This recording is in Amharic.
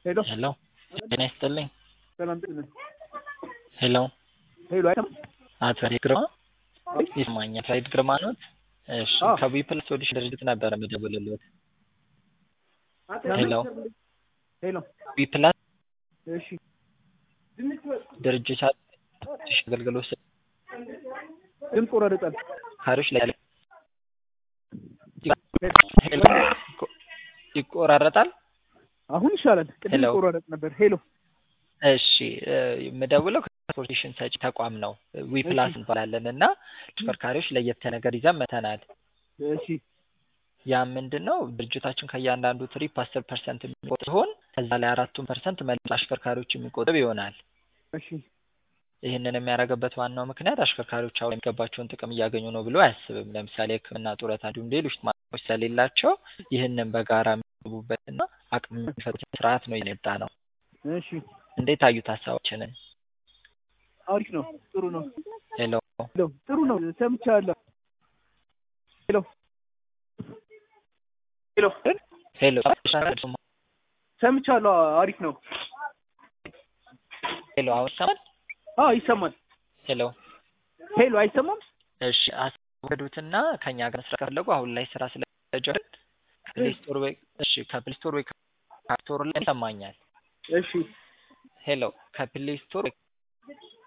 ሄሎ ሄሎ ጤና ይስጥልኝ። ሰላም ጤና ሄሎ ሄሎ አይሰማም? አቶ ያሬድ ግርማ ይሰማኛል። ያሬድ ግርማ ኖት? እሺ አዎ። ከቢ ፕላስ ሶሉሽን ድርጅት ነበረ የምደውልልዎት። ሄሎ ሄሎ ቢ ፕላስ እሺ ድርጅት አገልግሎት ሰጪ ድምፅ ወረደጣል። ካሪዎች ላይ ያለ ሄሎ ይቆራረጣል። አሁን ይሻላል። ቅድም ሄሎ። ይቆራረጥ ነበር። ሄሎ እሺ እ የምደውለው ከትራንስፖርቴሽን ሰጪ ተቋም ነው። ዊ ፕላስ እንባላለን እና ተሽከርካሪዎች ለየት ያለ ነገር ይዘን መተናል። እሺ ያ ምንድን ነው ድርጅታችን ከእያንዳንዱ ትሪፕ አስር ፐርሰንት የሚቆጥብ ሲሆን ከዛ ላይ አራቱን ፐርሰንት መልሶ አሽከርካሪዎች የሚቆጥብ ይሆናል። እሺ ይህንን የሚያደርግበት ዋናው ምክንያት አሽከርካሪዎች አሁን የሚገባቸውን ጥቅም እያገኙ ነው ብሎ አያስብም። ለምሳሌ ሕክምና፣ ጡረታ እንዲሁም ሌሎች ጥቅሞች ስለሌላቸው ይህንን በጋራ የሚገቡበትና አቅም የሚፈጥር ስርዓት ነው የመጣ ነው። እሺ እንዴት አዩት ሀሳባችንን? አሪፍ ነው። ጥሩ ነው። ሄሎ ሄሎ ጥሩ ነው። ሰምቻለሁ። ሄሎ ሄሎ ሄሎ ሰምቻለሁ። አሪፍ ነው። ሄሎ አሁን ይሰማል? አዎ ይሰማል። ሄሎ ሄሎ አይሰማም? እሺ አስወገዱትና ከኛ ጋር ስራ ከፈለጉ አሁን ላይ ስራ ስለጀመርን ከፕሌይ ስቶር ወይ እሺ ከፕሌይ ስቶር ወይ ከአፕ ስቶር ላይ ይሰማኛል። እሺ ሄሎ ከፕሌይ ስቶር ወይ